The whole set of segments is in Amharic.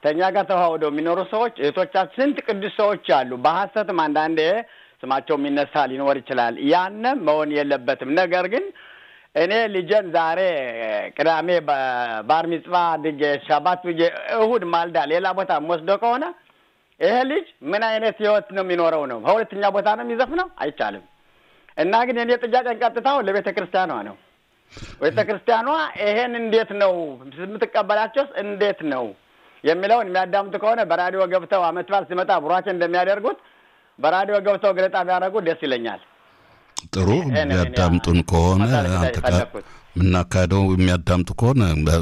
ከእኛ ጋር ተዋህደው የሚኖሩ ሰዎች እህቶቻችን ስንት ቅዱስ ሰዎች አሉ። በሀሰትም አንዳንዴ ስማቸው የሚነሳ ሊኖር ይችላል። ያንም መሆን የለበትም። ነገር ግን እኔ ልጄን ዛሬ ቅዳሜ ባር ሚጽባ አድርጌ ሻባት ብዬ እሁድ ማልዳ ሌላ ቦታ የምወስደው ከሆነ ይሄ ልጅ ምን አይነት ህይወት ነው የሚኖረው? ነው በሁለተኛ ቦታ ነው የሚዘፍነው? አይቻልም። እና ግን የኔ ጥያቄን ቀጥታው ለቤተ ክርስቲያኗ ነው። ቤተ ክርስቲያኗ ይሄን እንዴት ነው የምትቀበላቸውስ? እንዴት ነው የሚለውን የሚያዳምጡ ከሆነ በራዲዮ ገብተው አመት በዓል ሲመጣ ቡራኬ እንደሚያደርጉት በራዲዮ ገብተው ገለጣ ቢያደርጉ ደስ ይለኛል። ጥሩ የሚያዳምጡን ከሆነ አንተ ጋር የምናካሄደው የሚያዳምጡ ከሆነ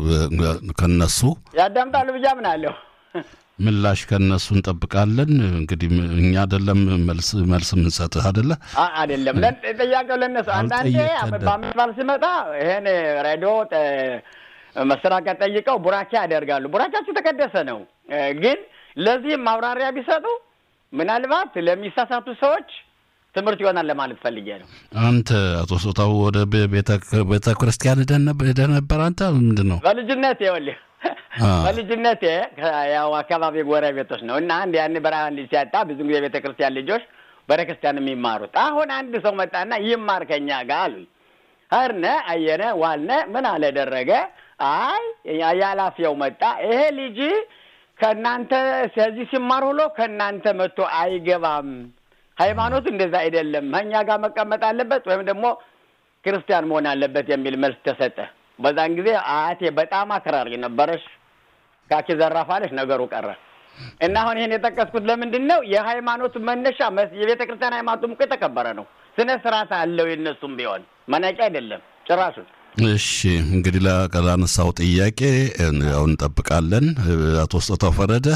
ከነሱ ያዳምጣሉ ብዬ አምናለሁ። ምላሽ ከነሱ እንጠብቃለን። እንግዲህ እኛ አይደለም መልስ መልስ የምንሰጥህ አይደለ አይደለም። ጥያቄው ለነሱ አንዳንዴ በአመት በዓል ሲመጣ ይሄን ሬዲዮ መሰራቂያ ጠይቀው ቡራኬ ያደርጋሉ። ቡራኬያቸው የተቀደሰ ነው። ግን ለዚህም ማብራሪያ ቢሰጡ ምናልባት ለሚሳሳቱ ሰዎች ትምህርት ይሆናል ለማለት ፈልጌ ነው። አንተ አቶ ሶታው ወደ ቤተ ክርስቲያን ሄደህ ነበር? አንተ ምንድን ነው በልጅነቴ ይኸውልህ በልጅነቴ ያው አካባቢ ጎረቤቶች ነው እና አንድ ያን በረሃ ልጅ ሲያጣ ብዙ ጊዜ ቤተ ክርስቲያን ልጆች ቤተክርስቲያን የሚማሩት አሁን አንድ ሰው መጣና ይማር ከኛ ጋር አሉኝ። ኸርነ አየነ ዋልነ ምን አለ ደረገ አይ ያላፊያው መጣ ይሄ ልጅ ከእናንተ ስለዚህ ሲማር ውሎ ከእናንተ መጥቶ አይገባም። ሃይማኖት እንደዛ አይደለም፣ ከእኛ ጋር መቀመጥ አለበት ወይም ደግሞ ክርስቲያን መሆን አለበት የሚል መልስ ተሰጠ። በዛን ጊዜ አያቴ በጣም አክራሪ ነበረች። ካኪ ዘራፋለች፣ ነገሩ ቀረ እና አሁን ይህን የጠቀስኩት ለምንድን ነው? የሃይማኖቱ መነሻ የቤተ ክርስቲያን ሃይማኖቱም እኮ የተከበረ ነው። ስነ ስርዓት አለው። የነሱም ቢሆን መናቂ አይደለም ጭራሹን። እሺ እንግዲህ ላነሳው ጥያቄ ያው እንጠብቃለን። አቶ ስጦታው ፈረደ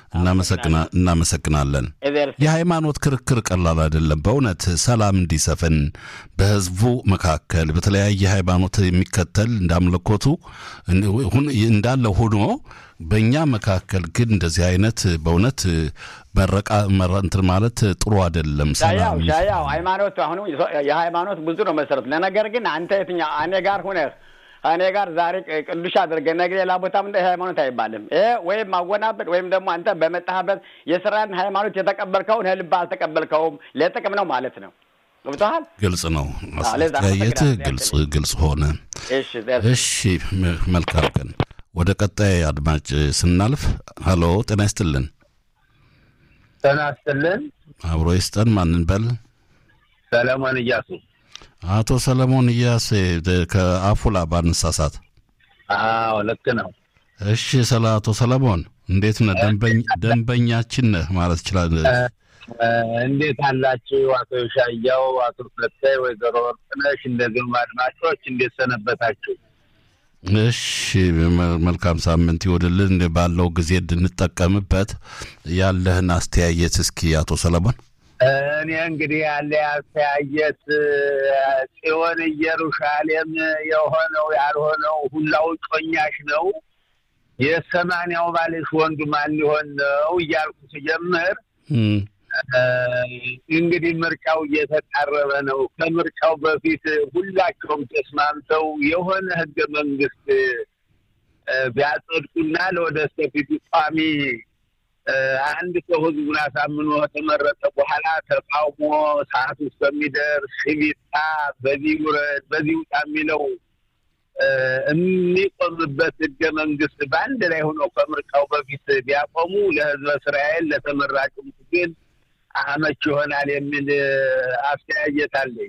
እናመሰግናለን። የሃይማኖት ክርክር ቀላል አይደለም። በእውነት ሰላም እንዲሰፍን በህዝቡ መካከል በተለያየ ሃይማኖት የሚከተል እንዳምልኮቱ እንዳለ ሆኖ በእኛ መካከል ግን እንደዚህ አይነት በእውነት መረቃ እንትን ማለት ጥሩ አይደለም። ሰላም ያው ሃይማኖት አሁኑ የሃይማኖት ብዙ ነው መሰረቱ። ለነገር ግን አንተ የትኛው እኔ ጋር ሁነህ እኔ ጋር ዛሬ ቅዱስ አድርገህ ነገ ሌላ ቦታ ምን ሃይማኖት አይባልም። ይሄ ወይም ማወናበድ ወይም ደግሞ አንተ በመጣህበት የስራን ሃይማኖት የተቀበልከውን ልብ አልተቀበልከውም ለጥቅም ነው ማለት ነው። ገብቶሃል? ግልጽ ነው። አስተያየትህ ግልጽ ግልጽ ሆነ። እሺ መልካም ቀን። ወደ ቀጣይ አድማጭ ስናልፍ፣ ሀሎ ጤና ይስጥልን። ጤና ይስጥልን። አብሮ ይስጠን። ማንን በል? ሰለሞን እያሱ። አቶ ሰለሞን እያሴ ከአፉላ ባንሳሳት። አዎ ልክ ነው። እሺ፣ ስለ አቶ ሰለሞን እንዴት ነህ? ደንበኛችን ነህ ማለት ይችላል። እንዴት አላችሁ? አቶ ሻያው፣ አቶ ፈታይ፣ ወይዘሮ ወርቅነሽ እንደዚሁም አድማጮች እንዴት ሰነበታችሁ? እሺ መልካም ሳምንት ይወድልን። ባለው ጊዜ እንድንጠቀምበት ያለህን አስተያየት እስኪ አቶ ሰለሞን። እኔ እንግዲህ ያለ አስተያየት ጽዮን ኢየሩሳሌም የሆነው ያልሆነው ሁላው ጮኛሽ ነው። የሰማንያው ባልሽ ወንዱ ማን ሊሆን ነው እያልኩ ስጀምር እንግዲህ ምርጫው እየተቃረበ ነው። ከምርጫው በፊት ሁላቸውም ተስማምተው የሆነ ህገ መንግስት ቢያጸድቁና ለወደፊቱ ቋሚ አንድ ሰው ህዝቡን አሳምኖ ከተመረጠ በኋላ ተቃውሞ ሰዓት ውስጥ በሚደርስ ሽቢታ በዚህ ውረድ በዚህ ውጣ የሚለው የሚቆምበት ህገ መንግስት በአንድ ላይ ሆነው ከምርጫው በፊት ቢያቆሙ ለህዝበ እስራኤል ለተመራጩም ግን አመች ይሆናል የሚል አስተያየት አለኝ።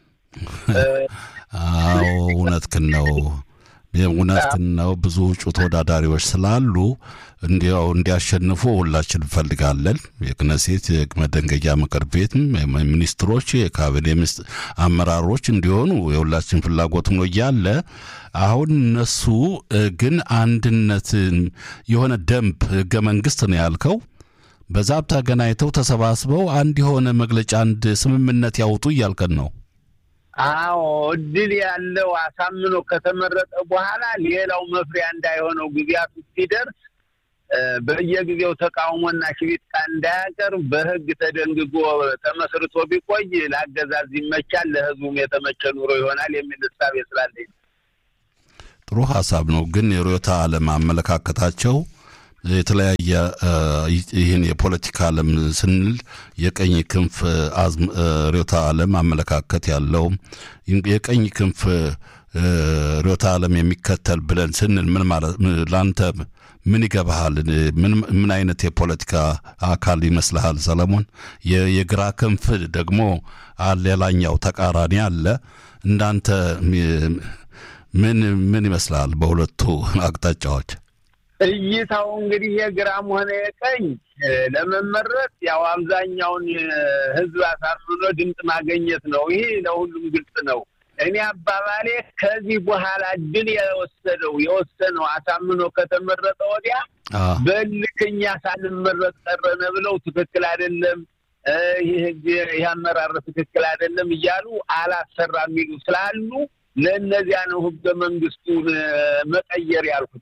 አዎ እውነትህን ነው፣ እውነትህን ነው። ብዙ እጩ ተወዳዳሪዎች ስላሉ እንዲያው እንዲያሸንፉ ሁላችን እንፈልጋለን። የክነሴት የመደንገያ ምክር ቤትም ሚኒስትሮች፣ የካቢኔ አመራሮች እንዲሆኑ የሁላችን ፍላጎት ነው እያለ አሁን እነሱ ግን አንድነት የሆነ ደንብ ህገ መንግስት ነው ያልከው በዛ ተገናኝተው ተሰባስበው አንድ የሆነ መግለጫ አንድ ስምምነት ያውጡ እያልከን ነው። አዎ እድል ያለው አሳምኖ ከተመረጠ በኋላ ሌላው መፍሪያ እንዳይሆነው ጊዜያቱ ሲደርስ በየጊዜው ተቃውሞና ሽቢጥቃ እንዳያቀርብ በህግ ተደንግጎ ተመስርቶ ቢቆይ ለአገዛዝ ይመቻል፣ ለህዝቡም የተመቸ ኑሮ ይሆናል የሚል እሳቤ ስላለኝ ጥሩ ሀሳብ ነው። ግን የርዕዮተ ዓለም አመለካከታቸው የተለያየ ይህን የፖለቲካ ዓለም ስንል የቀኝ ክንፍ ርዕዮተ ዓለም አመለካከት ያለው የቀኝ ክንፍ ርዕዮተ ዓለም የሚከተል ብለን ስንል ምን ማለት ለአንተ ምን ይገባሃል? ምን አይነት የፖለቲካ አካል ይመስልሃል ሰለሞን? የግራ ክንፍ ደግሞ ሌላኛው ተቃራኒ አለ። እንዳንተ ምን ምን ይመስልሃል በሁለቱ አቅጣጫዎች? እይታው እንግዲህ የግራም ሆነ የቀኝ ለመመረጥ ያው አብዛኛውን ሕዝብ አሳምኖ ድምፅ ማገኘት ነው። ይሄ ለሁሉም ግልጽ ነው። እኔ አባባሌ ከዚህ በኋላ ድል የወሰደው የወሰነው አሳምኖ ከተመረጠ ወዲያ በልክኛ ሳንመረጥ ቀረነ ብለው ትክክል አይደለም፣ ይህ አመራር ትክክል አይደለም እያሉ አላሰራ የሚሉ ስላሉ ለእነዚያ ነው ህገ መንግስቱን መቀየር ያልኩት።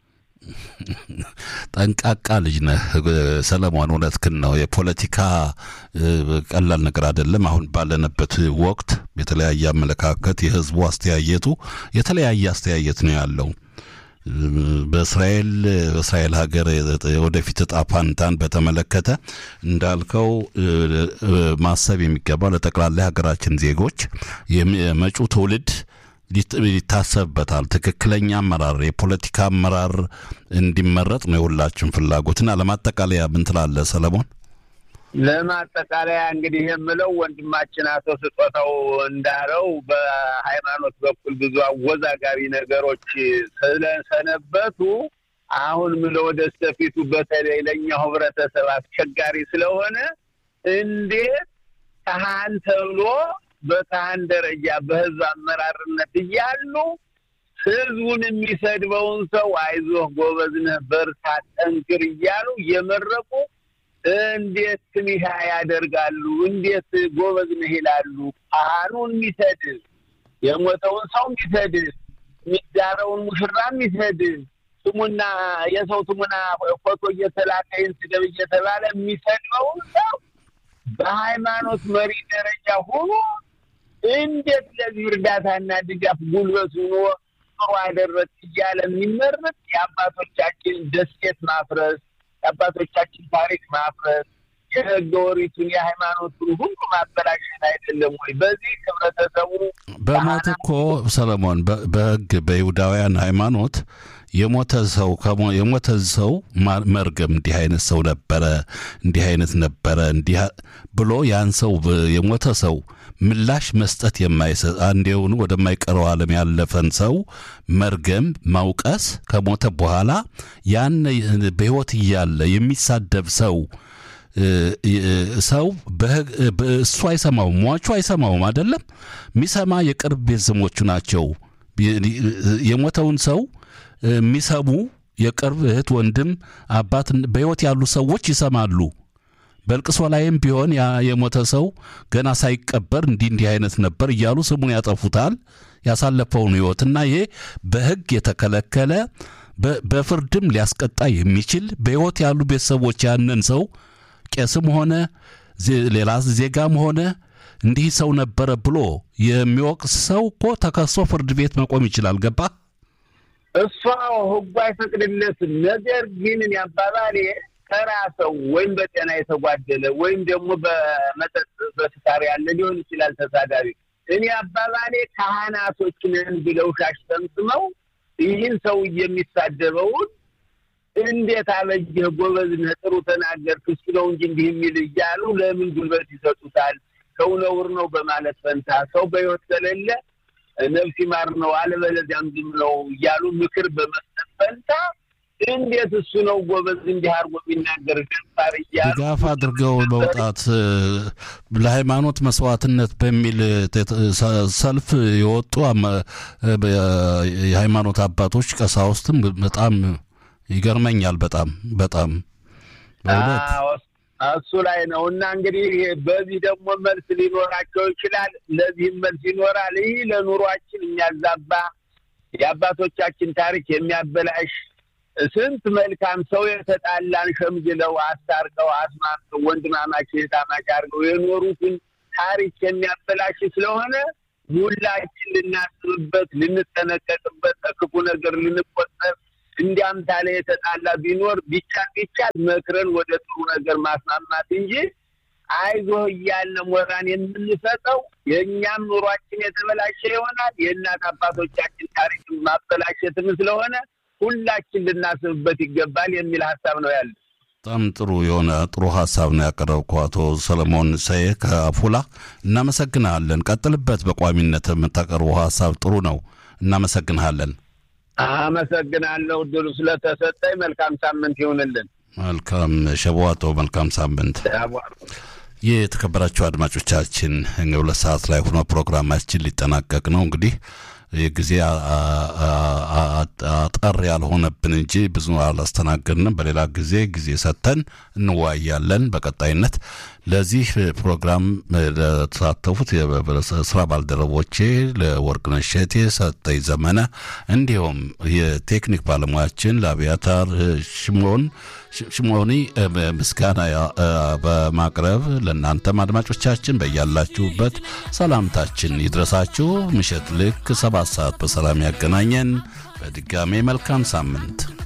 ጠንቃቃ ልጅ ነህ ሰለሞን፣ እውነትህን ነው። የፖለቲካ ቀላል ነገር አይደለም። አሁን ባለንበት ወቅት የተለያየ አመለካከት፣ የህዝቡ አስተያየቱ የተለያየ አስተያየት ነው ያለው። በእስራኤል በእስራኤል ሀገር ወደፊት እጣ ፋንታን በተመለከተ እንዳልከው ማሰብ የሚገባው ለጠቅላላ ሀገራችን ዜጎች የመጪው ትውልድ ይታሰብበታል። ትክክለኛ አመራር የፖለቲካ አመራር እንዲመረጥ ነው የሁላችን ፍላጎትና ለማጠቃለያ ምን ትላለህ ሰለሞን? ለማጠቃለያ እንግዲህ የምለው ወንድማችን አቶ ስጦታው እንዳለው በሃይማኖት በኩል ብዙ አወዛጋቢ ነገሮች ስለሰነበቱ አሁን ምለው ወደ ስተፊቱ በተለይ ለእኛው ህብረተሰብ አስቸጋሪ ስለሆነ እንዴት ካህን ተብሎ በካህን ደረጃ በህዝብ አመራርነት እያሉ ህዝቡን የሚሰድበውን ሰው አይዞህ፣ ጎበዝ ነህ፣ በርታ፣ ጠንክር እያሉ እየመረቁ እንዴት ትንሻ ያደርጋሉ? እንዴት ጎበዝ ነህ ይላሉ? ካህኑን የሚሰድብ የሞተውን ሰው የሚሰድብ የሚዳረውን ሙሽራ የሚሰድብ ስሙና የሰው ስሙና ፎቶ እየተላከ ይህን ስደብ እየተባለ የሚሰድበውን ሰው በሃይማኖት መሪ ደረጃ ሆኖ እንዴት ለዚህ እርዳታና ድጋፍ ጉልበት ሆኖ ጥሩ አደረግ እያለ የሚመረጥ የአባቶቻችን ደሴት ማፍረስ የአባቶቻችን ታሪክ ማፍረስ የህገ ወሪቱን የሃይማኖቱን ሁሉ ማበላሸት አይደለም ወይ? በዚህ ህብረተሰቡ በሞት እኮ ሰለሞን በህግ በይሁዳውያን ሃይማኖት የሞተ ሰው የሞተ ሰው መርገም እንዲህ አይነት ሰው ነበረ፣ እንዲህ አይነት ነበረ እንዲህ ብሎ ያን ሰው የሞተ ሰው ምላሽ መስጠት የማይሰጥ አንዴውን ወደማይቀረው ዓለም ያለፈን ሰው መርገም፣ ማውቀስ ከሞተ በኋላ ያን በሕይወት እያለ የሚሳደብ ሰው ሰው እሱ አይሰማውም፣ ሟቹ አይሰማውም። አይደለም የሚሰማ የቅርብ ቤተሰቦቹ ናቸው። የሞተውን ሰው የሚሰሙ የቅርብ እህት፣ ወንድም፣ አባት በሕይወት ያሉ ሰዎች ይሰማሉ። በልቅሶ ላይም ቢሆን ያ የሞተ ሰው ገና ሳይቀበር እንዲህ እንዲህ አይነት ነበር እያሉ ስሙን ያጠፉታል ያሳለፈውን ሕይወትና ይሄ በሕግ የተከለከለ በፍርድም ሊያስቀጣ የሚችል በሕይወት ያሉ ቤተሰቦች ያንን ሰው ቄስም ሆነ ሌላ ዜጋም ሆነ እንዲህ ሰው ነበረ ብሎ የሚወቅስ ሰው እኮ ተከሶ ፍርድ ቤት መቆም ይችላል። ገባ እሷ ህጉ አይፈቅድለትም። ነገር ግን አባባሌ ተራ ሰው ወይም በጤና የተጓደለ ወይም ደግሞ በመጠጥ በስካር ያለ ሊሆን ይችላል ተሳዳቢ። እኔ አባባሌ ካህናቶች ነን ብለው ሻሽ ጠምጥመው ይህን ሰው የሚሳደበውን እንዴት አበጀህ፣ ጎበዝ ነህ፣ ጥሩ ተናገርክ፣ እሱ ነው እንጂ እንዲህ የሚል እያሉ ለምን ጉልበት ይሰጡታል? ሰው ነውር ነው በማለት ፈንታ ሰው በሕይወት ከሌለ ነፍስ ይማር ነው አለበለዚያም ዝም ነው እያሉ ምክር በመስጠት ፈንታ እንዴት እሱ ነው ጎበዝ እንዲህ አድርጎ የሚናገር ገባር እያሉ ድጋፍ አድርገው መውጣት ለሃይማኖት መስዋዕትነት በሚል ሰልፍ የወጡ የሃይማኖት አባቶች ቀሳውስትም በጣም ይገርመኛል። በጣም በጣም እሱ ላይ ነው እና እንግዲህ በዚህ ደግሞ መልስ ሊኖራቸው ይችላል። ለዚህም መልስ ይኖራል። ይህ ለኑሯችን የሚያዛባ የአባቶቻችን ታሪክ የሚያበላሽ ስንት መልካም ሰው የተጣላን ሸምግለው አስታርቀው አስማምተው ወንድማማች እህታማች አድርገው የኖሩትን ታሪክ የሚያበላሽ ስለሆነ ሁላችን ልናስብበት፣ ልንጠነቀቅበት፣ ክፉ ነገር ልንቆጠብ እንዲያም ታለ የተጣላ ቢኖር ቢቻል ቢቻል መክረን ወደ ጥሩ ነገር ማስማማት እንጂ አይዞህ እያለ ሞራን የምንሰጠው የእኛም ኑሯችን የተበላሸ ይሆናል። የእናት አባቶቻችን ታሪክ ማበላሸትም ስለሆነ ሁላችን ልናስብበት ይገባል የሚል ሀሳብ ነው ያለ። በጣም ጥሩ የሆነ ጥሩ ሀሳብ ነው ያቀረብከው አቶ ሰለሞን ሰዬ ከአፉላ እናመሰግንሃለን። ቀጥልበት። በቋሚነት የምታቀርበው ሀሳብ ጥሩ ነው። እናመሰግንሃለን። አመሰግናለሁ እድሉ ስለተሰጠኝ። መልካም ሳምንት ይሁንልን። መልካም ሸቧቶ፣ መልካም ሳምንት። የተከበራችሁ አድማጮቻችን ሁለት ሰዓት ላይ ሆኖ ፕሮግራማችን ሊጠናቀቅ ነው እንግዲህ ጊዜ አጠር ያልሆነብን እንጂ ብዙ አላስተናገድንም። በሌላ ጊዜ ጊዜ ሰጥተን እንወያያለን። በቀጣይነት ለዚህ ፕሮግራም ለተሳተፉት ስራ ባልደረቦቼ ለወርቅነሽ እሸቴ፣ ሰጠኝ ዘመነ እንዲሁም የቴክኒክ ባለሙያችን ለአብያታር ሽሞን ሽሞኒ ምስጋና በማቅረብ ለእናንተም አድማጮቻችን በያላችሁበት ሰላምታችን ይድረሳችሁ። ምሽት ልክ ሰባት ሰዓት በሰላም ያገናኘን። በድጋሜ መልካም ሳምንት